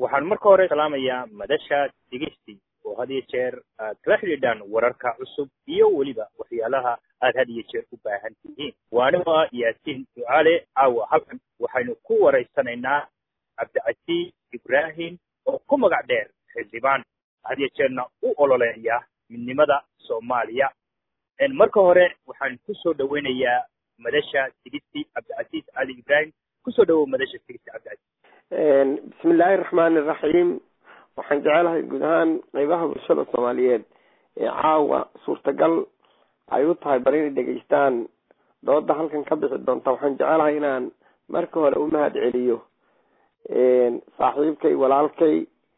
waxaan marka hore salaamayaa madasha dhegeysti oo had iyo jeer aad kala xidhiidhaan wararka cusub iyo weliba waxyaalaha aad had iyo jeer u baahan tihiin waaniba yaasiin ducaale caawa halkan waxaynu ku waraysanaynaa cabdicasiis ibraahim oo ku magac dheer xildhibaan had iyo jeerna u ololeeya midnimada soomaaliya marka hore waxaan kusoo dhaweynayaa madasha sigisti cabdicasiis cali ibraahim kusoo dhawow madasha sigisti cabdicasiis bismi illaahi raxmaani iraxiim waxaan jecelahay guud ahaan qeybaha bulshada soomaaliyeed ee caawa suurtagal ay u tahay bal inay dhegeystaan dooda halkan ka bixi doonta waxaan jecelahay inaan marka hore u mahad celiyo saaxiibkay walaalkay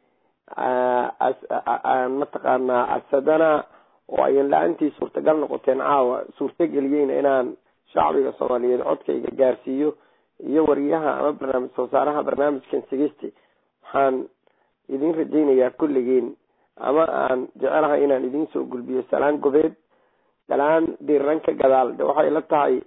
mataqaanaa asadana oo ayan la-aantii suurtagal noqoteen caawa suurtageliyeyna inaan shacbiga soomaaliyeed codkayga gaarsiiyo iyo wariyaha ama barnaamij soo saaraha barnaamijkan sigisti waxaan idin rajaynayaa kulligiin ama aan jecelahay inaan idin soo gulbiyo salaan gobeed salaan diiran ka gadaal de waxay la tahay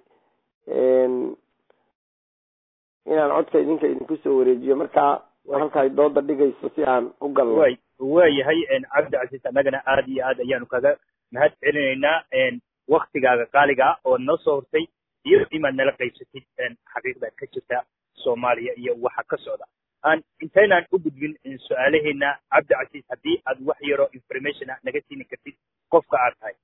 inaan codka idinka idinku soo wareejiyo markaa halka ay dooda dhigayso si aan u galno way waayahay cabdicasiis annagana aada iyo aad ayaanu kaga mahad celinaynaa waktigaaga qaaliga ah oo noo soo hortay iyo imaad nala qaybsatid xaqiiqda ka jirta soomaaliya iyo waxa ka socda aan intaynaan u gudbin su-aalaheena cabdicasiis haddii aad wax yaro information a naga siini kartid qofka aad tahay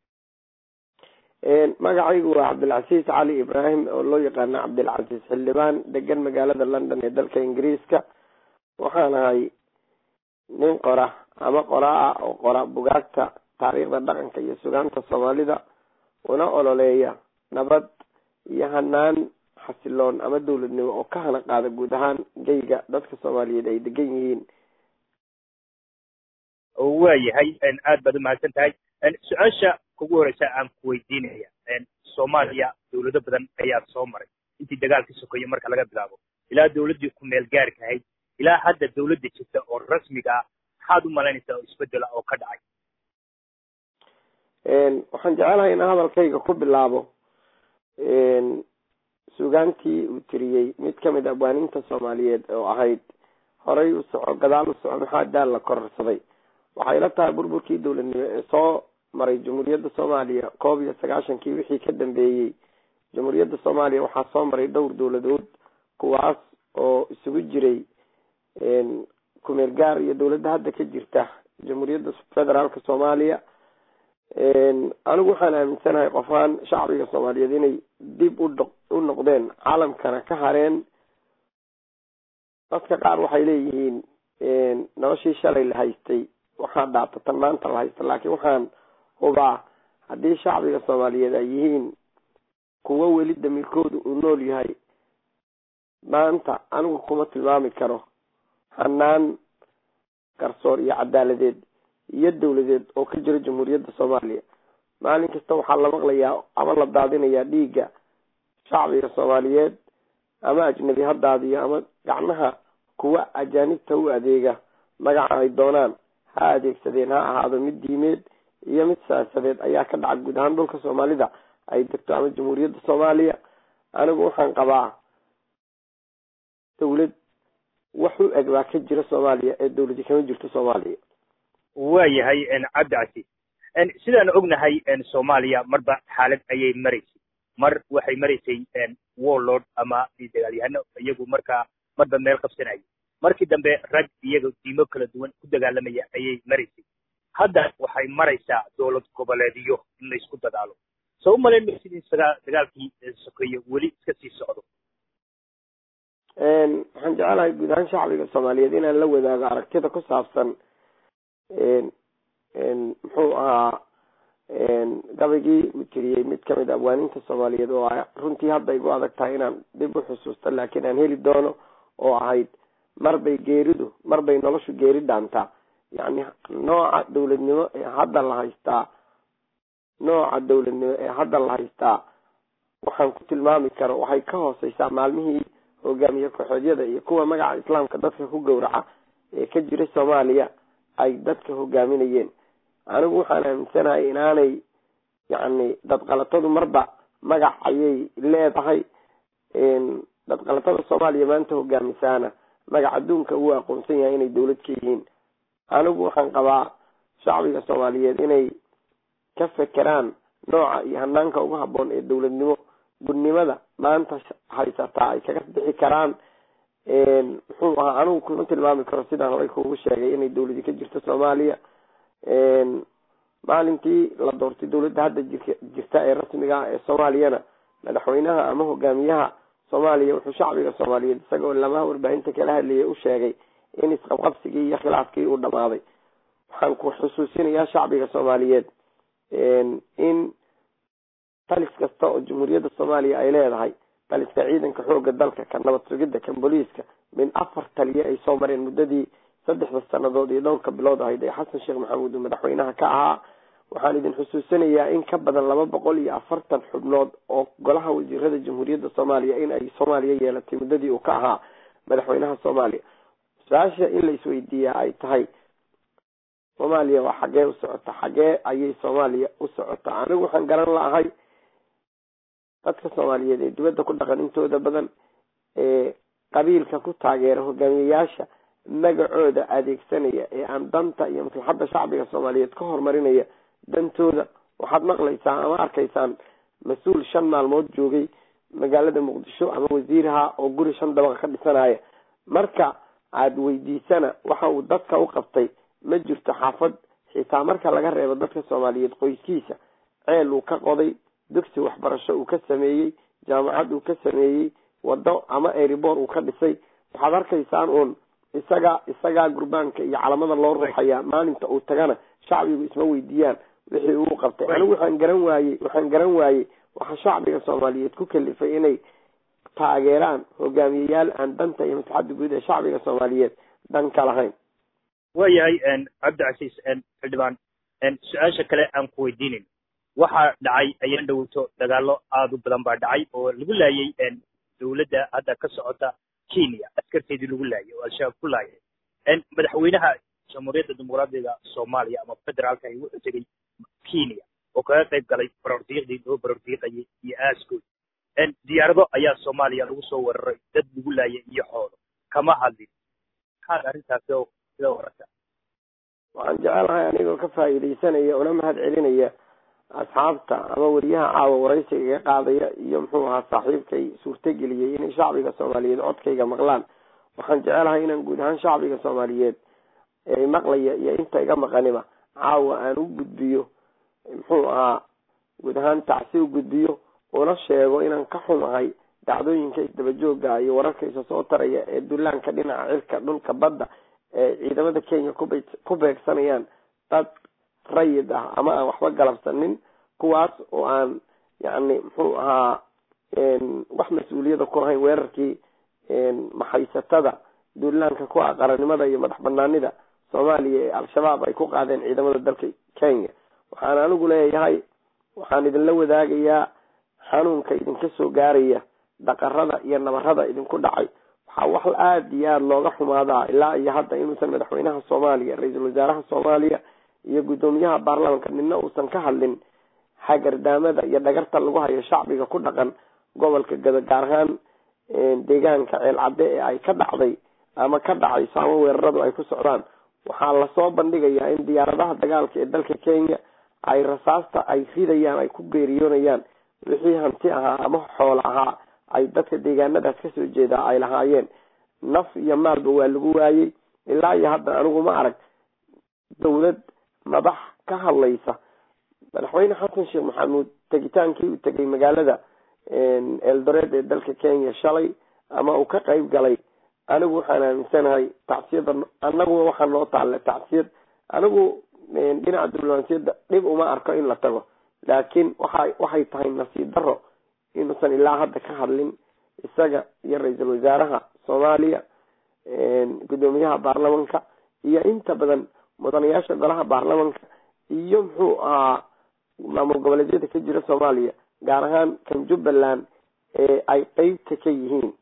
magacaygu waa cabdilcasiis cali ibraahim oo loo yaqaano cabdilcasiis xildhibaan degan magaalada london ee dalka ingiriiska waxaan ahay nin qora ama qoraa ah oo qora bugaagta taariikhda dhaqanka iyo sugaanta soomaalida una ololeeya nabad iyo hanaan xasiloon ama dawladnimo oo ka hana qaada guud ahaan geyga dadka soomaaliyeed ay degan yihiin waayahay aad baad umahadsan tahay su-aasha kugu horeysa aan ku weydiinaya soomaaliya dawlado badan ayaa soo maray intii dagaalka sokeeye marka laga bilaabo ilaa dawladdii ku meel gaarka ahayd ilaa hadda dawladda jirta oo rasmiga ah maxaad u malaynaysaa oo isbedela oo ka dhacay waxaan jecelahay inaan hadalkayga ku bilaabo sugaantii uu tiriyey mid kamid a abwaaninta soomaaliyeed oo ahayd horay u soco gadaal u soco maxaa daal la kororsaday waxay la tahay burburkii dawladnimo ee soo maray jamhuuriyadda soomaaliya koob iyo sagaashankii wixii ka dambeeyey jamhuuriyadda soomaaliya waxaa soo maray dhowr dawladood kuwaas oo isugu jiray kumeel gaar iyo dawladda hadda ka jirta jamhuuriyadda federaalka soomaaliya anigu waxaan aaminsanahay qofaan shacbiga soomaaliyeed inay dib udh u noqdeen caalamkana ka hareen dadka qaar waxay leeyihiin noloshii shalay la haystay waxaa dhaata tan maanta la haysta laakiin waxaan hubaa haddii shacbiga soomaaliyeed ay yihiin kuwo weli damiirkooda uu nool yahay maanta anigu kuma tilmaami karo hanaan garsoor iyo cadaaladeed iyo dawladeed oo ka jira jamhuuriyadda soomaaliya maalin kasta waxaa la maqlayaa ama la daadinayaa dhiigga shacbiga soomaaliyeed ama ajnabi ha daadiyo ama gacmaha kuwa ajaanibta u adeega magaca ay doonaan ha adeegsadeen ha ahaado mid diimeed iyo mid siyaasadeed ayaa ka dhaca guud ahaan dhulka soomaalida ay degto ama jamhuuriyadda soomaaliya anigu waxaan qabaa dawlad wax u eg baa ka jira soomaaliya ee dawladi kama jirto soomaaliya waayahay cabdicasiis sidaan ognahay soomaaliya marba xaalad ayay maraysay mar waxay maraysay warlord ama dagaalyahano iyagu markaa marba meel qabsanaya markii dambe rag iyaga diimo kala duwan ku dagaalamaya ayay maraysay hadda waxay maraysaa dowlad goboleedyo in la isku dadaalo soo umalayn maysid in dagaalkii sokeeye weli iska sii socdo waxaan jecelahay guud ahaan shacbiga soomaaliyeed inaan la wadaago aragtida ku saabsan muxuu ahaa gabaygii uu tiriyey mid kamid a abwaaninta soomaaliyeed oo runtii hadda igu adag tahay inaan dib u xusuusto laakiin aan heli doono oo ahayd marbay geeridu marbay noloshu geeri dhaantaa yacni nooca dawladnimo ee hadda la haystaa nooca dawladnimo ee hadda la haystaa waxaan ku tilmaami karo waxay ka hooseysaa maalmihii hogaamiye kooxeedyada iyo kuwa magaca islaamka dadka ku gowraca ee ka jiray soomaaliya ay dadka hogaaminayeen anigu waxaan aaminsanahay inaanay yacni dadqalatadu marba magac ayay leedahay dadqalatada soomaaliya maanta hogaamisaana magac adduunka uu aqoonsan yahay inay dawlad ka yihiin anigu waxaan qabaa shacbiga soomaaliyeed inay ka fekeraan nooca iyo hanaanka ugu haboon ee dowladnimo gudnimada maanta haysataa ay kaga bixi karaan muxuu ahaa anigu kuma tilmaami karo sidaan horey kuugu sheegay inay dawladi ka jirto soomaaliya maalintii la doortay dawladda hadda jirta ee rasmiga ah ee soomaaliyana madaxweynaha ama hogaamiyaha soomaaliya wuxuu shacbiga soomaaliyeed isagoo lamaha warbaahinta kala hadlayay u sheegay in isqabqabsigii iyo khilaafkii uu dhamaaday waxaan ku xusuusinayaa shacbiga soomaaliyeed in talis kasta oo jamhuuriyadda soomaaliya ay leedahay taliska ciidanka xooga dalka kan nabad sugidda kan booliiska min afar taliye ay soo mareen muddadii saddexda sanadood iyo dhowrka bilood ahayd ee xasan sheekh maxamuud uu madaxweynaha ka ahaa waxaan idin xusuusinayaa in ka badan laba boqol iyo afartan xubnood oo golaha wasiirada jamhuuriyadda soomaaliya in ay soomaaliya yeelatay muddadii uu ka ahaa madaxweynaha soomaaliya su-aasha in la isweydiiyaa ay tahay soomaaliya waa xaggee u socota xaggee ayay soomaaliya u socotaa anigu waxaan garan laahay dadka soomaaliyeed ee dibadda ku dhaqan intooda badan ee qabiilka ku taageera hogaamiyayaasha magacooda adeegsanaya ee aan danta iyo maslaxadda shacbiga soomaaliyeed ka horumarinaya dantooda waxaad maqlaysaan ama arkaysaan mas-uul shan maalmood joogay magaalada muqdisho ama wasiiraha oo guri shan dabaqa ka dhisanaya marka aada weydiisana waxa uu dadka u qabtay ma jirto xaafad xitaa marka laga reebo dadka soomaaliyeed qoyskiisa ceel uu ka qoday dugsi waxbarasho uu ka sameeyey jaamacad uu ka sameeyey wado ama eribor uu ka dhisay waxaad arkaysaan uun isaga isagaa gurbaanka iyo calamada loo ruuxayaa maalinta uu tagana shacbigu isma weydiiyaan wixii uu qabtay anigu waxaan garan waayey waxaan garan waayey waxaa shacbiga soomaaliyeed ku kalifay inay taageeraan hogaamiyeyaal aan danta iyo maslaxadda guud ee shacbiga soomaaliyeed dan ka lahayn waayahay cabdicasiis xildhibaan su-aasha kale aan ku weydiinayn waxaa dhacay ayaan dhowto dagaalo aada u badan baa dhacay oo lagu laayay dawladda hadda ka socota kenya askarteedii lagu laayay oo al-shabaab ku laayay madaxweynaha jamhuuriyadda dimuqraadiga soomaaliya ama federaalka ay wuxuu tegey kenya oo kaga qayb galay barordiiqdii loo barordiiqayay iyo aaskood diyaarado ayaa soomaaliya lagu soo weeraray dad lagu laayay iyo xoolo kama hadlin maxaad arrintaasi oo sida wararta waxaan jecelahay anigoo ka faa'iidaysanaya una mahad celinaya asxaabta ama weriyaha caawa waraysiga iga qaadaya iyo muxuu ahaa saaxiibkay suurtageliyey inay shacbiga soomaaliyeed codkayga maqlaan waxaan jecelahay inaan guud ahaan shacbiga soomaaliyeed ee maqlaya iyo inta iga maqaniba caawa aan u gudbiyo muxuu ahaa guud ahaan tacsi u gudbiyo una sheego inaan ka xumahay dacdooyinka isdabajooga iyo wararka isa soo taraya ee dullaanka dhinaca cirka dhulka badda ee ciidamada kenya kub ku beegsanayaan dad rayid ah ama aan waxba galabsanin kuwaas oo aan yacni muxuu ahaa wax mas-uuliyada ku lahayn weerarkii maxaysatada duulaanka ku ah qarannimada iyo madax banaanida soomaaliya ee al-shabaab ay ku qaadeen ciidamada dalka kenya waxaan anigu leeyahay waxaan idinla wadaagayaa xanuunka idinka soo gaaraya dhaqarada iyo nabarada idinku dhacay waxaa wax aada iyo aada looga xumaadaa ilaa iyo hadda inuusan madaxweynaha soomaaliya ra-iisul wasaaraha soomaaliya iyo guddoomiyaha baarlamanka midna uusan ka hadlin hagardaamada iyo dhagarta lagu hayo shacbiga ku dhaqan gobolka gado gaar ahaan deegaanka ceel cadde ee ay ka dhacday ama ka dhacayso ama weeraradu ay ku socdaan waxaa lasoo bandhigayaa in diyaaradaha dagaalka ee dalka kenya ay rasaasta ay ridayaan ay ku geeriyoonayaan wixii hanti ahaa ama xoolo ahaa ay dadka deegaanadaas kasoo jeedaa ay lahaayeen naf iyo maalba waa lagu waayey ilaa iyo hadda anigu ma arag dawlad madax ka hadlaysa madaxweyne xasan sheekh maxamuud tegitaankii uu tegay magaalada eldoreed ee dalka kenya shalay ama uu ka qayb galay anigu waxaan aaminsanahay tacsiyada anaguna waxaa noo taalle tacsiyad anigu dhinaca diblomaasiyadda dhib uma arko in la tago laakiin waxa waxay tahay nasiib daro inuusan ilaa hadda ka hadlin isaga iyo ra-iisul wasaaraha soomaaliya guddoomiyaha baarlamanka iyo inta badan mudanayaasha golaha baarlamanka iyo muxuu ahaa maamul goboleedyada ka jira soomaaliya gaar ahaan kan jubbaland ee ay qeybta ka yihiin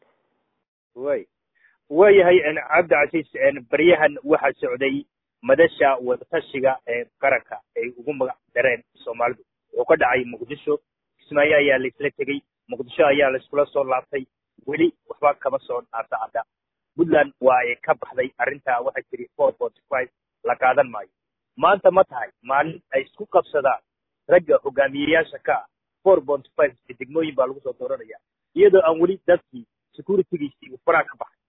way waayahay cabdicasiis baryahan waxaa socday madasha wadatashiga ee qaranka ay ugu magac dareen soomaalidu wuxuu ka dhacay muqdisho kismaayo ayaa laisla tegey muqdisho ayaa laiskula soo laabtay weli waxba kama soo dhaafacada puntland waa ay ka baxday arrintaa waxay tiri four forty five la qaadan maayo maanta ma tahay maalin ay isku qabsadaan ragga hogaamiyeyaasha ka ah four forty five degmooyin baa lagu soo dooranaya iyadoo aan weli dadkii securitygiisii uu faraha ka baxay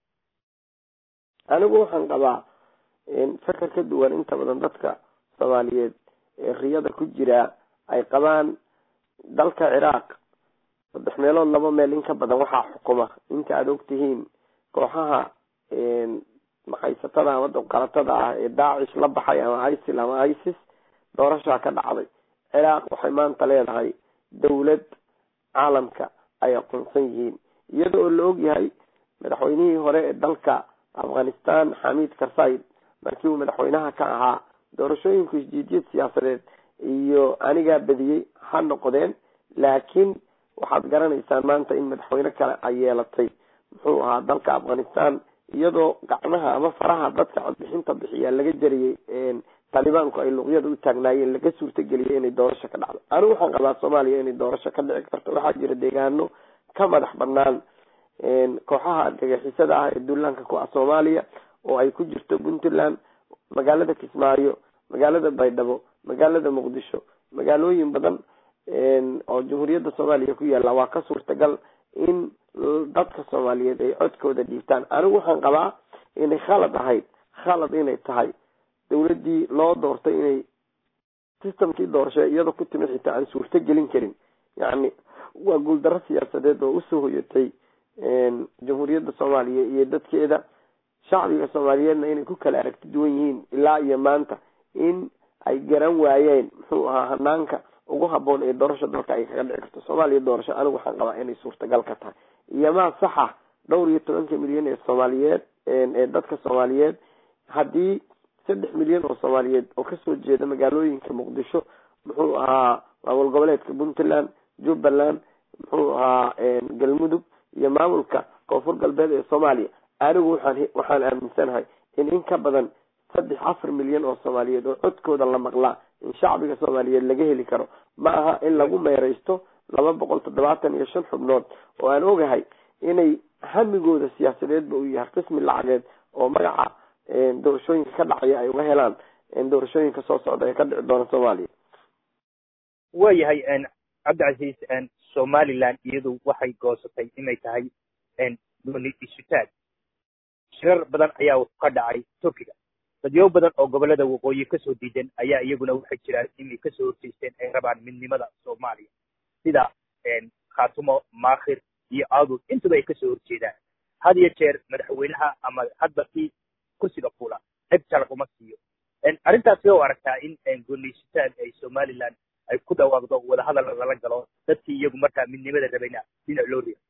anigu waxaan qabaa fakar ka duwan inta badan dadka soomaaliyeed ee riyada ku jira ay qabaan dalka ciraaq saddex meelood laba meel in ka badan waxaa xukuma inta aada og tihiin kooxaha maxaysatada ama dabqalatada ah ee daacish la baxay ama isil ama isis doorashaa ka dhacday ciraaq waxay maanta leedahay dawlad caalamka ay aqoonsan yihiin iyada oo la og yahay madaxweynihii hore ee dalka afghanistan xamiid karsayd markii uu madaxweynaha ka ahaa doorashooyinku isjiidiyad siyaasadeed iyo anigaa badiyey ha noqdeen laakiin waxaad garanaysaan maanta in madaxweyne kale ay yeelatay muxuu ahaa dalka afghanistan iyadoo gacmaha ama faraha dadka codbixinta bixiya laga jariyey taalibaanku ay luqyada u taagnaayeen laga suurtageliyay inay doorasho ka dhacdo anigu waxaan qabaa soomaaliya inay doorasho ka dhici karto waxaa jira deegaano ka madax banaan kooxaha argagixisada ah ee duulaanka ku ah soomaaliya oo ay ku jirto puntland magaalada kismaayo magaalada baydhabo magaalada muqdisho magaalooyin badan oo jamhuuriyadda soomaaliya ku yaalla waa ka suurtagal in dadka soomaaliyeed ay codkooda dhiibtaan anigu waxaan qabaa inay khalad ahayd khalad inay tahay dawladdii loo doortay inay systemkii doorasho iyadoo ku timid xitaa aan suurto gelin karin yacni waa guuldarro siyaasadeed oo usoo hoyatay jamhuuriyadda soomaaliya iyo dadkeeda shacbiga soomaaliyeedna inay ku kala aragti duwan yihiin ilaa iyo maanta in ay garan waayeen muxuu ahaa hanaanka ugu haboon ee doorasho dalka ay kaga dhici karto soomaaliya doorasho anigu waxaan qabaa inay suurtagal ka tahay iyo maa saxa dhowr iyo tobanka milyan ee soomaaliyeed ee dadka soomaaliyeed haddii saddex milyan oo soomaaliyeed oo kasoo jeeda magaalooyinka muqdisho muxuu ahaa maamul goboleedka puntland jubbaland muxuu ahaa galmudug iyo maamulka koonfur galbeed ee soomaaliya anigu waxaan waxaan aaminsanahay in in ka badan saddex afar milyan oo soomaaliyeed oo codkooda la maqlaa in shacbiga soomaaliyeed laga heli karo ma aha in lagu meereysto laba boqol toddobaatan iyo shan xubnood oo aan ogahay inay hamigooda siyaasadeedba uu yahay qismi lacageed oo magaca doorashooyinka ka dhacaya ay uga helaan doorashooyinka soo socda ee ka dhici doona soomaaliya waayahay cabdicasiis somaliland iyadu waxay goosatay inay tahay gooni isutaag shirar badan ayaa ka dhacay turkiga dadyo badan oo gobolada waqooyi kasoo diidan ayaa iyaguna waxay jiraan inay kasoo horjeysteen ay rabaan midnimada soomaaliya sida khaatumo maakhir iyo aadul intuba ay kasoo horjeedaan had iyo jeer madaxweynaha ama hadba kii kursiga fuula cid sharc uma siiyo arrintaas oo aragtaa in gooniysutaag ay somaliland ay ku dhawaaqdo wadahadal lala galo dadkii iyagu markaa midnimada rabayna dhinac loo riyo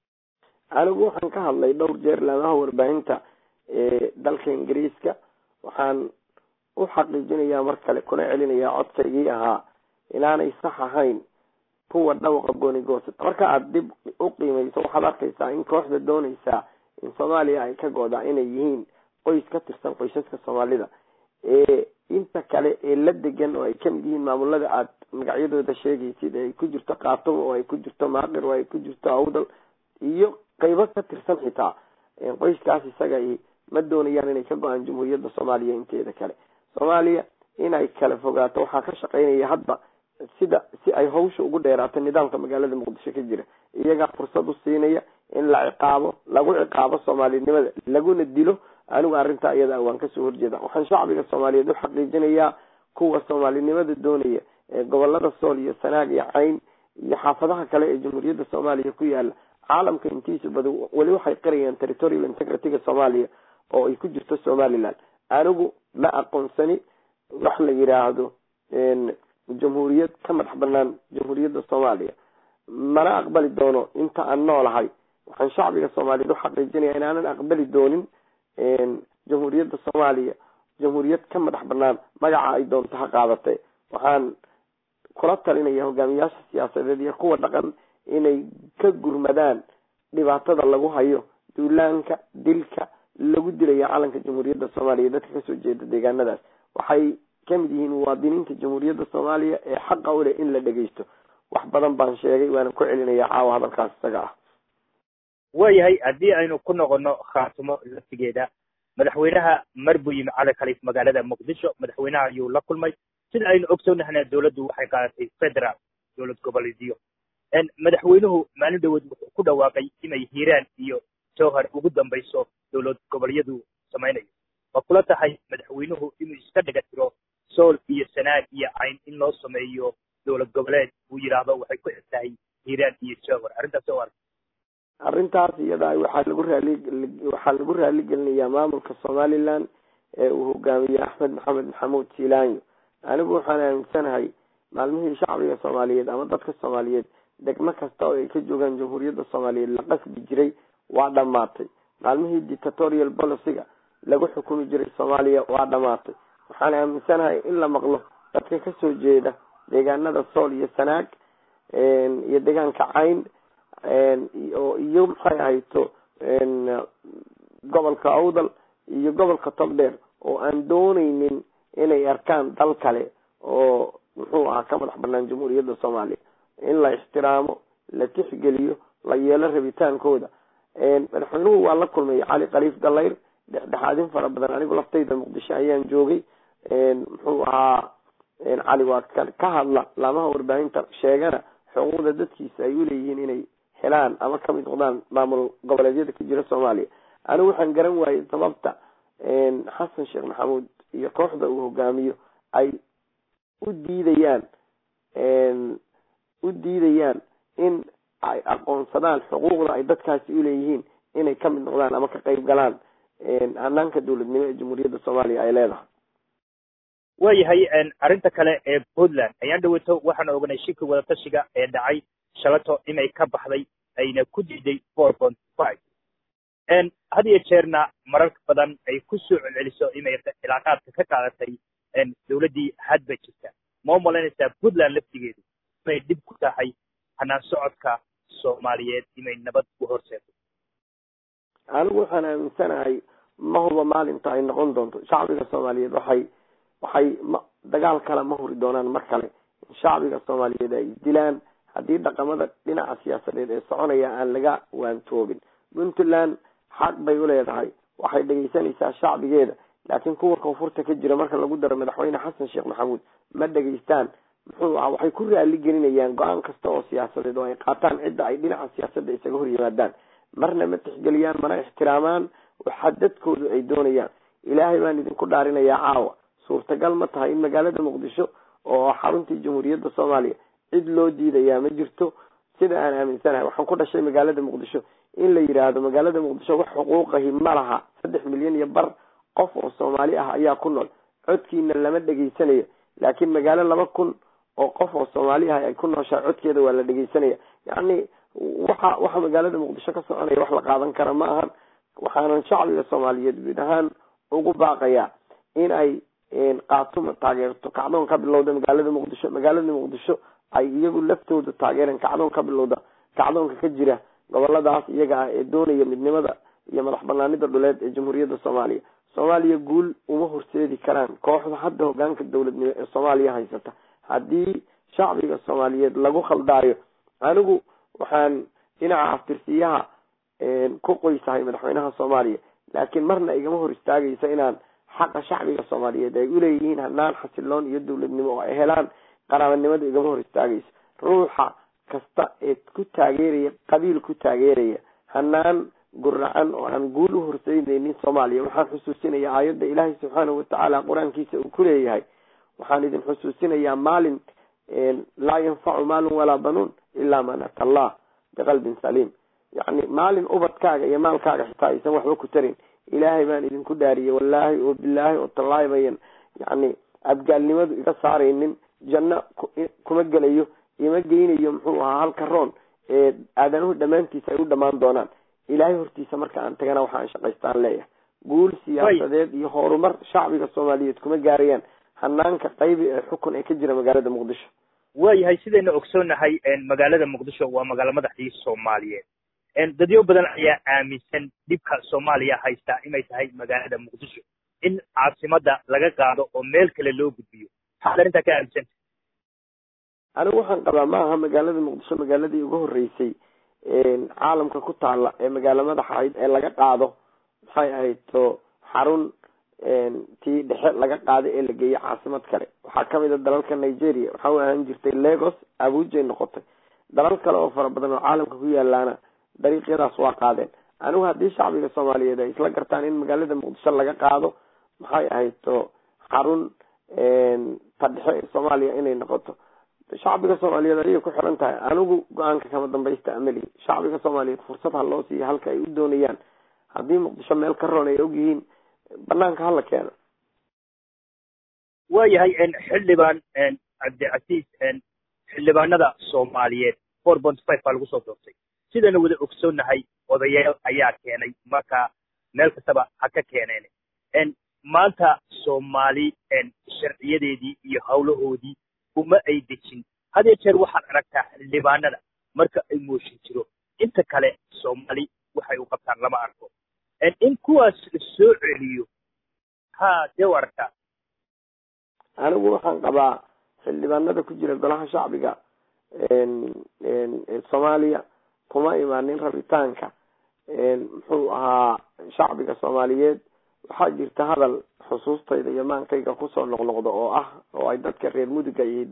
anigu waxaan ka hadlay dhowr jeer laamaha warbaahinta ee dalka ingiriiska waxaan u xaqiijinayaa mar kale kuna celinayaa codkaygii ahaa inaanay sax ahayn kuwa dhawaqa gooni goosata marka aada dib u qiimeyso waxaad arkaysaa in kooxda dooneysaa in soomaaliya ay ka go-daa inay yihiin qoys ka tirsan qoysaska soomaalida ee inta kale ee la degan oo ay kamid yihiin maamulada aad magacyadooda sheegaysid ee ay ku jirto kaatumo oo ay ku jirto maaqir oo ay ku jirto awdal iyo qaybo ka tirsan xitaa qoyskaas isaga ma doonayaan inay ka go-aan jamhuuriyadda soomaaliya inteeda kale soomaaliya inay kala fogaato waxaa ka shaqeynaya hadba sida si ay hawsha ugu dheeraato nidaamka magaalada muqdisho ka jira iyagaa fursad u siinaya in la ciqaabo lagu ciqaabo soomaalinimada laguna dilo anigu arrintaa iyada waan kasoo horjeeda waxaan shacbiga soomaaliyeed u xaqiijinayaa kuwa soomaalinimada doonaya ee gobolada sool iyo sanaag iyo cayn iyo xaafadaha kale ee jamhuuriyadda soomaaliya ku yaala caalamka intiisa badan weli waxay qirayaan territorial integrity-ga soomaaliya oo ay ku jirto somaliland anigu ma aqoonsani wax la yidhaahdo jamhuuriyad ka madax banaan jamhuuriyadda soomaaliya mana aqbali doono inta aan noolahay waxaan shacbiga soomaaliyeed uxaqiijinaya inaanan aqbali doonin jamhuuriyadda soomaaliya jamhuuriyad ka madax banaan magaca ay doonto ha qaadatay waxaan kula talinaya hogaamiyaasha siyaasadeed iyo kuwa dhaqan inay ka gurmadaan dhibaatada lagu hayo duulaanka dilka lagu dilaya calanka jamhuuriyadda soomaaliya dadka kasoo jeeda deegaanadaas waxay kamid yihiin muwaadiniinta jamhuuriyadda soomaaliya ee xaqa u leh in la dhegeysto wax badan baan sheegay waana ku celinaya caawa hadalkaas isaga ah waayahay haddii aynu ku noqono khaatimo laftigeeda madaxweynaha mar buu yimi cali khaliif magaalada muqdisho madaxweynaha ayuu la kulmay sida aynu ogsoonnahna dowladdu waxay qaadatay federal dowlad goboleedyo madaxweynuhu maalin dhawood wuxuu ku dhawaaqay inay hiiraan iyo jowhar ugu dambayso dowlad goboleedyadu samaynayo ma kula tahay madaxweynuhu inuu iska dhiga tiro sool iyo sanaag iyo cayn in loo sameeyo dowlad goboleed uu yidhaahdo waxay ku eg tahay hiiraan iyo jowhar arrintaas oo arka arrintaas iyada waxaa lagu raali waxaa lagu raali gelinayaa maamulka somaliland ee uu hogaamiye axmed maxamed maxamuud silaanyo anigu waxaan aaminsanahay maalmihii shacbiga soomaaliyeed ama dadka soomaaliyeed degmo kasta oo ay ka joogaan jamhuuriyadda soomaaliyeed la qasbi jiray waa dhammaatay maalmihii dictatorial policyga lagu xukumi jiray soomaaliya waa dhammaatay waxaan aaminsanahay in la maqlo dadka kasoo jeeda deegaanada sool iyo sanaag iyo deegaanka cayn iyo maxay ahayto gobolka awdal iyo gobolka togdheer oo aan dooneynin inay arkaan dal kale oo muxuu ahaa ka madax banaan jamhuuriyadda soomaaliya in la ixtiraamo la tixgeliyo la yeelo rabitaankooda madaxweynuhu waa la kulmay cali khaliif dalayr dhexdhexaadin fara badan anigu laftayda muqdisho ayaan joogay muxuu ahaa cali waa ka hadla laamaha warbaahinta sheegana xuquuqda dadkiisa ay uleeyihiin inay helaan ama kamid noqdaan maamul goboleedyada ka jira soomaaliya anigu waxaan garan waayey sababta xasan sheekh maxamuud iyo kooxda uu hogaamiyo ay u diidayaan u diidayaan in ay aqoonsadaan xuquuqda ay dadkaasi uleeyihiin inay kamid noqdaan ama ka qayb galaan hanaanka dowladnimo ee jamhuuriyadda soomaaliya ay leedahay waayahay arrinta kale ee puntland ayaan dhaweeto waxaan oganay shirki wadatashiga ee dhacay shalato inay ka baxday ayna ku diiday four point five had iyo jeerna marar badan ay ku soo celceliso inay cilaaqaadka ka qaadatay dowladdii hadba jirta ma u malaynaysaa puntland laftigeedu inay dhib ku tahay hanaan socodka soomaaliyeed inay nabad u horseeto anigu waxaan aaminsanahay ma huba maalinta ay noqon doonto shacbiga soomaaliyeed waxay waxay ma dagaal kale ma huri doonaan mar kale in shacbiga soomaaliyeed ay dilaan haddii dhaqamada dhinaca siyaasadeed ee soconaya aan laga waantoobin puntland xaq bay uleedahay waxay dhegaysanaysaa shacbigeeda laakiin kuwa koonfurta ka jira marka lagu daro madaxweyne xasan sheekh maxamuud ma dhegaystaan muxuu aha waxay ku raali gelinayaan go-aan kasta oo siyaasadeed oo ay qaataan cidda ay dhinaca siyaasadda isaga hor yimaadaan marna ma tixgeliyaan mana ixtiraamaan waxa dadkoodu ay doonayaan ilaahay baan idinku dhaarinayaa caawa suurtagal ma tahay in magaalada muqdisho oo xaruntii jamhuuriyadda soomaaliya cid loo diidayaa ma jirto sida aan aaminsanahay waxaan ku dhashay magaalada muqdisho in la yidhaahdo magaalada muqdisho wax xuquuqahi ma laha saddex milyan iyo bar qof oo soomaali ah ayaa ku nool codkiina lama dhegaysanayo laakiin magaalo laba kun oo qof oo soomaali ah ay ku nooshaa codkeeda waa la dhegaysanaya yacni waxa waxa magaalada muqdisho ka soconaya wax la qaadan kara ma ahan waxaanan shacbiga soomaaliyeed guud ahaan ugu baaqayaa in ay qaatuma taageerto kacdoon ka bilowda magaalada muqdisho magaalada muqdisho ay iyagu laftooda taageereen kacdoon ka bilowda kacdoonka ka jira goboladaas iyaga ah ee doonaya midnimada iyo madax banaanida dhuleed ee jamhuuriyadda soomaaliya soomaaliya guul uma horseedi karaan kooxda hadda hogaanka dowladnimo ee soomaaliya haysata haddii shacbiga soomaaliyeed lagu khaldaayo anigu waxaan dhinaca aftirsiyaha ku qoysahay madaxweynaha soomaaliya laakiin marna igama hor istaagaysa inaan xaqa shacbiga soomaaliyeed ay uleeyihiin hanaan xasiloon iyo dowladnimo oo ay helaan qaraabanimada igama hor istaagayso ruuxa kasta ee ku taageeraya qabiil ku taageeraya hanaan guracan oo aan guul u horseynaynin soomaaliya waxaan xusuusinaya aayadda ilaahay subxaanahu watacaala qur-aankiisa uu ku leeyahay waxaan idin xusuusinayaa maalin laa yanfacu maalun walaa banuun ilaa man ata allah biqalbin saliim yacni maalin ubadkaaga iyo maalkaaga xitaa aysan waxba ku tarin ilaahay baan idinku dhaariyay wallaahi oo bilaahi oo tallaahi bayan yacni abgaalnimadu iga saaraynin janno kuma gelayo ima geynayo muxuu ahaa halka roon ee aadanuhu dhammaantiisa ay u dhammaan doonaan ilaahay hortiisa marka aan tagana waxaan shaqaystaan leeyahay guul siyaasadeed iyo horumar shacbiga soomaaliyeed kuma gaarayaan hanaanka qaybi ee xukun ee ka jira magaalada muqdisho waayahay sidayna ogsoonahay magaalada muqdisho waa magaalo madaxdii soomaaliyeed dadyo badan ayaa aaminsan dhibka soomaaliya haystaa inay tahay magaalada muqdisho in caasimada laga qaado oo meel kale loo gudbiyo maxaad arrintaa ka aaminsanta anigu waxaan qabaa ma aha magaalada muqdisho magaaladii ugu horreysay caalamka ku taala ee magaalo madaxa ahayd ee laga qaado maxay ahayd to xarun tii dhexe laga qaaday ee la geeyey caasimad kale waxaa kamid a dalalka nigeria waxaa u ahaan jirtay lagos abujay noqotay dalal kale oo fara badan oo caalamka ku yaalaana dariiqyadaas waa qaadeen anigu haddii shacbiga soomaaliyeed ay isla gartaan in magaalada muqdisho laga qaado maxay ahayd to xarun ta dhexe ee soomaaliya inay noqoto shacbiga soomaaliyeed ayay ku xiran tahay anigu go-aanka kama dambaysta amali shacbiga soomaaliyeed fursad ha loo siiyo halka ay u doonayaan haddii muqdisho meel ka roon ay ogyihiin banaanka hala keeno waayahay xildhibaan cabdicasiis xildhibaanada soomaaliyeed four point five baa lagu soo doortay sidana wada ogsoonnahay odayaal ayaa keenay marka meel kastaba ha ka keeneen maanta soomaali sharciyadeedii iyo hawlahoodii uma ay dejin hadee jeer waxaad aragtaa xildhibaanada marka ay mooshin jiro inta kale soomaali waxay u qabtaan lama arko in kuwaas la soo celiyo ha dee u aragtaa anigu waxaan qabaa xildhibaanada ku jira golaha shacbiga soomaaliya kuma imaanin rabitaanka muxuu ahaa shacbiga soomaaliyeed waxaa jirta hadal xusuustayda iyo maankayga kusoo noqnoqdo oo ah oo ay dadka reer muduga iyo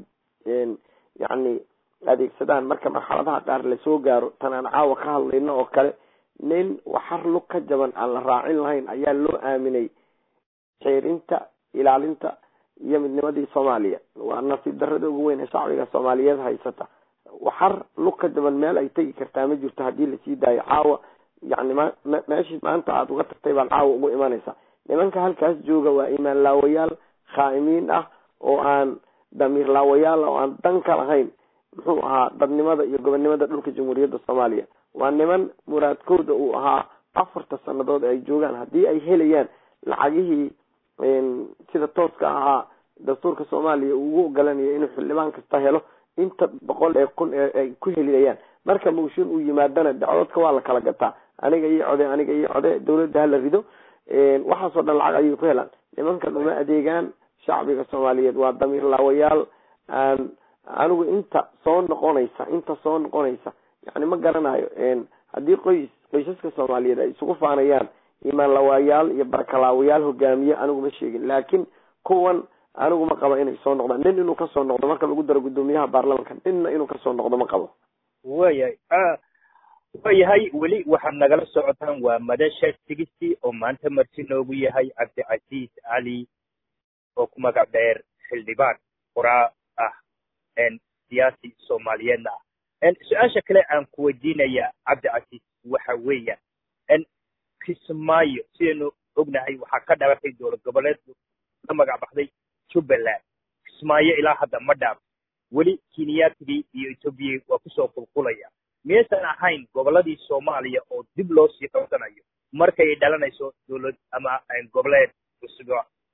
yacni adeegsadaan marka marxaladaha qaar lasoo gaaro tan aan caawa ka hadlayno oo kale nin waxar lug ka jaban aan la raacin lahayn ayaa loo aaminay xeerinta ilaalinta iyo midnimadii soomaaliya waa nasiib darada ugu weyn ee shacbiga soomaaliyeed haysata waxar lug ka jaban meel ay tegi kartaa ma jirto haddii lasii daayo caawa yani ma meeshii maanta aada uga tagtay baad caawa ugu imanaysaa nimanka halkaas jooga waa imaan laawayaal khaa'imiin ah oo aan damiir laawayaal oo aan dan ka lahayn muxuu ahaa dadnimada iyo gobonnimada dhulka jamhuuriyadda soomaaliya waa niman muraadkooda uu ahaa afarta sanadood ay joogaan haddii ay helayaan lacagihii sida tooska ahaa dastuurka soomaaliya uu ugu ogolanayo inuu xildhibaan kasta helo inta boqol ee kun ee ay ku helinayaan marka mawshin uu yimaadana dacwadka waa la kala gataa aniga iyo code aniga iyo code dawladda hala rido waxaasoo dhan lacag ayay ku helaan nimankan uma adeegaan shacbiga soomaaliyeed waa damiir laawayaal aan anigu inta soo noqonaysa inta soo noqonaysa yani ma garanayo haddii qoys qoysaska soomaaliyeed ay isugu faanayaan imaan lawaayaal iyo barakalaawayaal hogaamiye anigu ma sheegin laakiin kuwan anigu ma qabo inay soo noqdaan nin inuu kasoo noqdo marka lagu daro guddoomiyaha baarlamanka ninna inuu kasoo noqdo ma qabo wayahay waayahay weli waxaad nagala socotaan waa madasha tigisti oo maanta marti noogu yahay cabdicasiis cali oo ku magac dheer xildhibaan qoraa ah siyaasi soomaaliyeedna ah su-aasha kale aan ku weydiinaya cabdicasiis waxa weeyaan kismaayo sidaynu ognahay waxaa ka dhalatay dowlad goboleed la magac baxday jubbaland kismaayo ilaa hadda ma dhaaf weli kenyatigii iyo ethoobiya waa kusoo qulqulaya miyaysan ahayn gobolladii soomaaliya oo dib loo sii qabsanayo markay dhalanayso dowlad ama goboleed cusub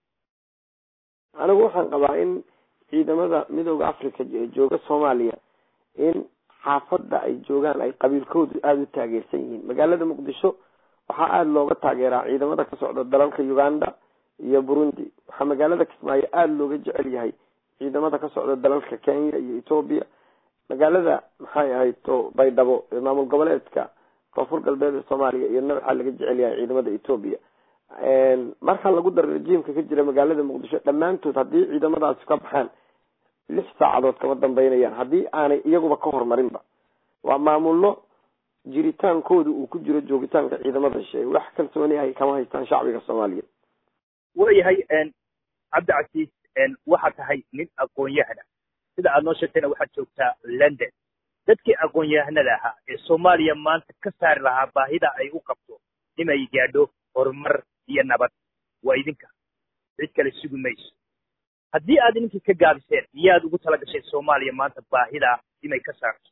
anigu waxaan qabaa in ciidamada midooda africa ee jooga soomaaliya in xaafadda ay joogaan ay qabiilkoodu aada u taageersan yihiin magaalada muqdisho waxaa aada looga taageeraa ciidamada ka socda dalalka uganda iyo burundi waxaa magaalada kismaayo aada looga jecel yahay ciidamada ka socda dalalka kenya iyo ethoobia magaalada maxay ahayd to baydhabo ee maamul goboleedka koonfur galbeed ee soomaaliya iyadna waxaa laga jecel yahay ciidamada ethoobia marka lagu daro rejiimka ka jira magaalada muqdisho dhammaantood haddii ciidamadaasi ka baxaan lix saacadood kama dambeynayaan haddii aanay iyaguba ka horumarinba waa maamullo jiritaankooda uu ku jiro joogitaanka ciidamada shisheeye wax kalsooni ahay kama haystaan shacbiga soomaaliyeed waayahay cabdicasiis waxaad tahay nin aqoon-yahana sida aad noo sheegtayna waxaad joogtaa london dadkii aqoon-yahanada ahaa ee soomaaliya maanta ka saari lahaa baahida ay u qabto inay gaadho horumar iyo nabad waa idinka cid kale sugi mayso haddii aad idinkii ka gaabiseen miyaad ugu tala gashay soomaaliya maanta baahidaa inay ka saarto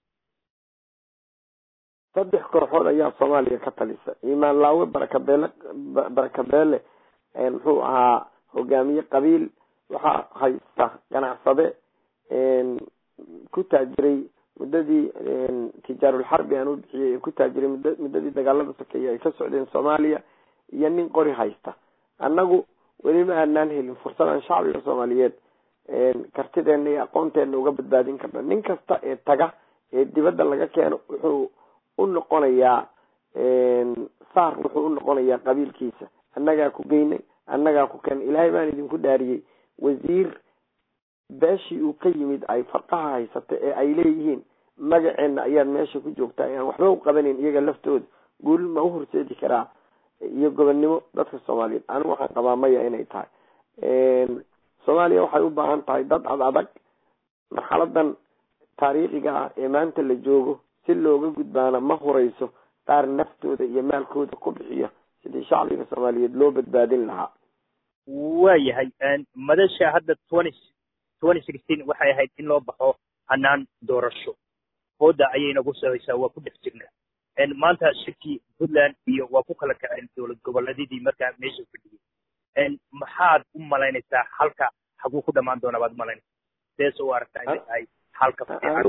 saddex kooxood ayaa soomaaliya ka talisa imaan laawe barakabeele barakabeele muxuu ahaa hogaamiye qabiil waxaa haysta ganacsade ku taajiray muddadii tijaarulxarbi aan u bixiyey ee ku taajiray mud muddadii dagaalada sokeeye ay ka socdeen soomaaliya iyo nin qori haysta annagu weli ma aanaan helin fursad aan shacbiga soomaaliyeed kartideena iyo aqoonteena uga badbaadin karno nin kasta ee taga ee dibadda laga keeno wuxuu u noqonayaa saar wuxuu u noqonayaa qabiilkiisa annagaa ku geynay annagaa ku keenay ilaahay baan idinku dhaariyey wasiir beeshii uu ka yimid ay farqaha haysata ee ay leeyihiin magaceenna ayaad meesha ku joogtaa aan waxba u qabanin iyaga laftooda guul ma u horseedi karaa iyo gobonnimo dadka soomaaliyeed anigu waxaan qabaa maya inay tahay soomaaliya waxay u baahan tahay dad ad adag marxaladan taariikhiga ah ee maanta la joogo si looga gudbaana ma hurayso qaar naftooda iyo maalkooda ku bixiya sidii shacbiga soomaaliyeed loo badbaadin lahaa waayahay madasha hadda twenty twenty sixteen waxay ahayd in loo baxo hanaan doorasho hooda ayay nagu sohaysaa waa ku dhex jirnaa maanta shirkii puntland iyo waa ku kala kaceen dowlad goboleedyadii markaa meesha fadhiyay maxaad u malaynaysaa halka haguu ku dhamaan doonaa baad umalaynaysaa sees u aragtaa inay tahay halka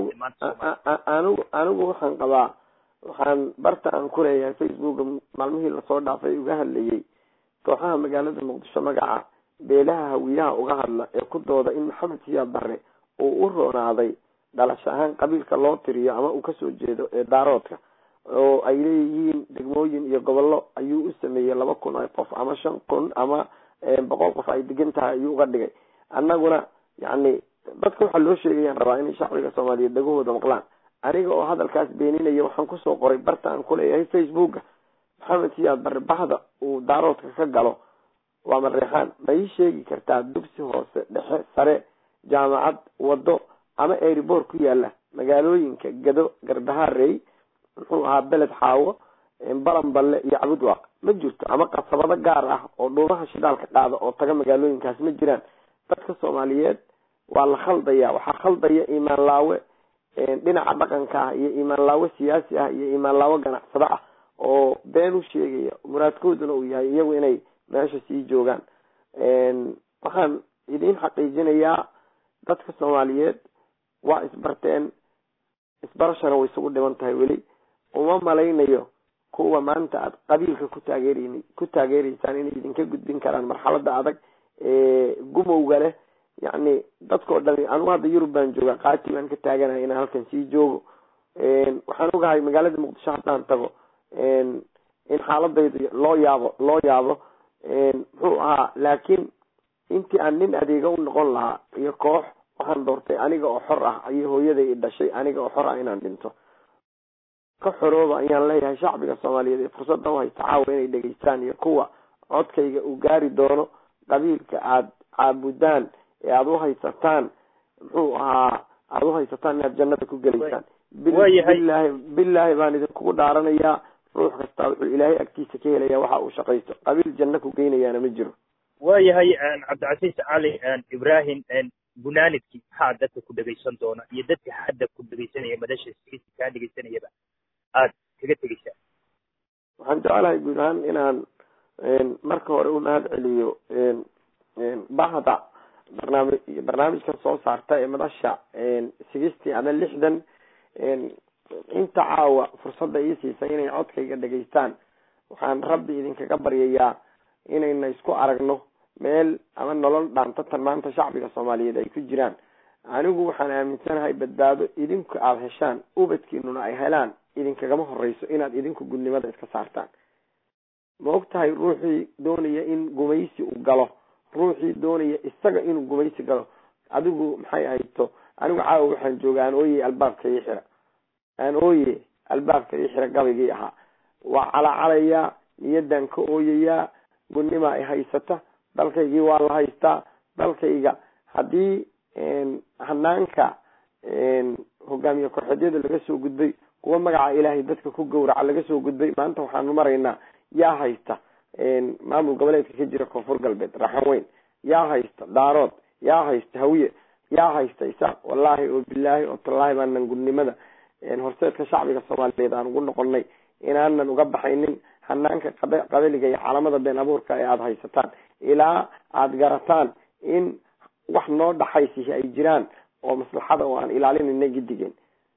anigu anigu waxaan qabaa waxaan barta aan ku leeyahay facebooka maalmihii lasoo dhaafay uga hadlayay kooxaha magaalada muqdisho magaca beelaha hawiyaha uga hadla ee ku dooda in maxamed siyaad barre uu u roonaaday dhalasho ahaan qabiilka loo tiriyo ama uu kasoo jeedo ee daaroodka oo ay leeyihiin degmooyin iyo gobollo ayuu u sameeyey laba kun ay qof ama shan kun ama boqol qof ay degan tahay ayuu uga dhigay annaguna yacni dadka waxaa loo sheegayaan rabaa inay shacbiga soomaaliyeed dhagahooda maqlaan aniga oo hadalkaas beeninaya waxaan kusoo qoray barta aan ku leeyahay facebooka maxamed siyaad barre bahda uu daaroodka ka galo waa mareexaan ma ii sheegi kartaa dugsi hoose dhexe sare jaamacad waddo ama airboort ku yaala magaalooyinka gado garbahaarey muxuu ahaa beled xaawo balanballe iyo cabudwaaq ma jirto ama qasabado gaar ah oo dhuumaha shidaalka qaada oo taga magaalooyinkaas ma jiraan dadka soomaaliyeed waa la khaldaya waxaa khaldaya imaan laawe dhinaca dhaqanka ah iyo imaan laawe siyaasi ah iyo imaan laawe ganacsado ah oo been u sheegaya muraadkooduna uu yahay iyagu inay meesha sii joogaan waxaan idiin xaqiijinayaa dadka soomaaliyeed waa isbarteen isbarashana way isugu dhiban tahay weli uma malaynayo kuwa maanta aad qabiilka ku taageerin ku taageereysaan inay idinka gudbin karaan marxalada adag ee gumowga leh yacni dadkao dhami anigu hadda yurub baan jooga qaati baan ka taaganaya inaan halkan sii joogo waxaan ogahay magaalada muqdisho haddaan tago in xaaladayda loo yaabo loo yaabo muxuu ahaa laakiin intii aan nin adeega u noqon lahaa iyo koox waxaan doortay aniga oo xor ah ayay hooyaday i dhashay aniga oo xor ah inaan dhinto ka xorooba ayaan leeyahay shacbiga soomaaliyeed ee fursadda u haysta caawa inay dhegeystaan iyo kuwa codkayga uu gaari doono qabiilka aad caabudaan ee aada u haysataan muxuu ahaa aada u haysataan inaad jannada ku gelaysaan bilahi bilaahi baan idinkugu dhaaranayaa ruux kastaa wuxuu ilaahay agtiisa ka helaya waxa uu shaqaysto qabiil janno ku geynayaana ma jiro waayahay cabdicasiis cali ibrahim gunaanidkii maxaa dadka ku dhegaysan doona iyo dadka hadda ku dhegaysanaya madasha sigisi kaa dhegaysanayaba aada kaga tegeysaa waxaan jecelahay guud ahaan inaan marka hore u mahad celiyo bahda barnaami barnaamijkan soo saarta ee madasha sigistii ama lixdan inta caawa fursadda ii siisay inay codkayga dhegaystaan waxaan rabbi idinkaga baryayaa inayna isku aragno meel ama nolol dhaantatan maanta shacbiga soomaaliyeed ay ku jiraan anigu waxaan aaminsanahay badbaado idinku aada heshaan ubadkiinuna ay helaan idinkagama horeyso inaad idinku gudnimada iska saartaan ma og tahay ruuxii doonaya in gumaysi uu galo ruuxii doonaya isaga inuu gumaysi galo adigu maxay ahayto anigu caawa waxaan jooga aan ooye albaabka ii xira aan ooye albaabka ii xira gabaygii ahaa waa calacalayaa niyadan ka ooyayaa gudnima ay haysata dalkaygii waa la haystaa dalkayga haddii hanaanka hogaamiye korxeedyada laga soo gudbay kuwa magaca ilaahay dadka ku gowraca laga soo gudbay maanta waxaanu maraynaa yaa haysta maamul goboleedka ka jira koonfur galbeed raxan weyn yaa haysta daarood yaa haysta hawiye yaa haysta isaaq wallaahi oo bilaahi oo tallaahi baanan gudnimada horseedka shacbiga soomaaliyeed aan ugu noqonay inaanan uga baxaynin hanaanka qabiliga iyo calamada been abuurka ee aada haysataan ilaa aada garataan in wax noo dhaxaysihi ay jiraan oo maslaxada oo aan ilaalinayna gidigeen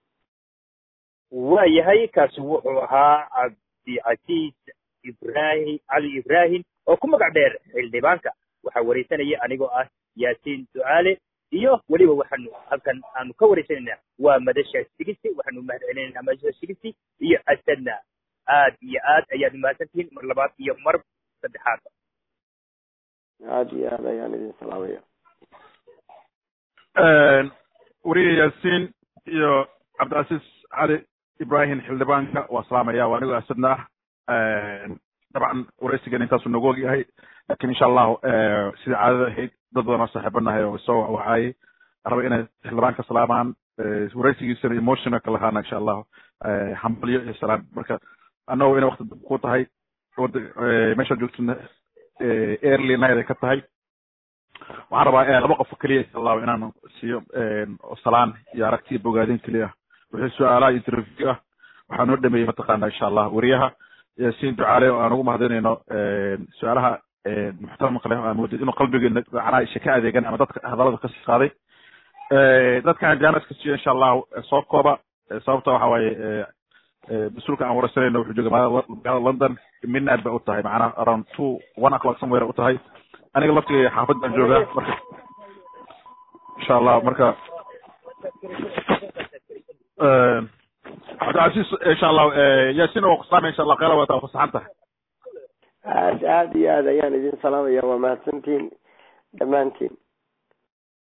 waayahay kaasi wuxuu ahaa cabdicasiis ibrahim cali ibrahim oo ku magac dheer xildhibaanka waxaa wareysanaya anigoo ah yaasiin ducaale iyo weliba waxaanu halkan aanu ka wareysanaynaa waa madasha sigisi waxaanu mahad celinaynaa madasha sigisi iyo asadna aad iyo aad ayaad mahadsantihiin mar labaad iyo mar saddexaadba aada iyo aad ayaan idin salaamaya weriye yaasiin iyo cabdilcasiis cali ibrahim xildhibaanka waa salaamaya waa anigoo asadna ah dabcan wareysigan intaasuu noogu og yahay lakin insha allahu sidai caadada ahayd dad badan oo saaxiibanahay oo soo wacwacaayay raba inay xildhibaanka salaamaan wareysigiisana emotional ka lahaana insha allahu hambalyo iyo salaam marka annago inay wakti ku tahay meeshaad joogtana early night ay ka tahay waxaan rabaa laba qof keliya insha allahu inaan siiyo salaan iyo aragtiya bogaadin keliya wixii su-aalaha interview ah waxaa noo dhameeyey mataqaana insha allah weriyaha yaasiin ducaale oo aan ugu mahadinayno su-aalaha muxtaramka leh aan wadid inuu qalbigeena macnaha isha ka adeegan ama dadka hadalada kasii qaaday dadkan jaanaska siiyo insha allahu soo kooba sababta waxa waaye mas-uulka aan wareysanayno wuxuu jooga magaalada london midnight bay u tahay macnaha around two one o'clock somewhere u tahay aniga laftigay xaafad baan joogaa marka insha allah marka cabdilcasiis insha allahu yaasiin oo kusaamay insha allah qeyla wata fasaxan tahay aad aad iyo aad ayaan idin salaamaya waa mahadsantihiin dhammaantiin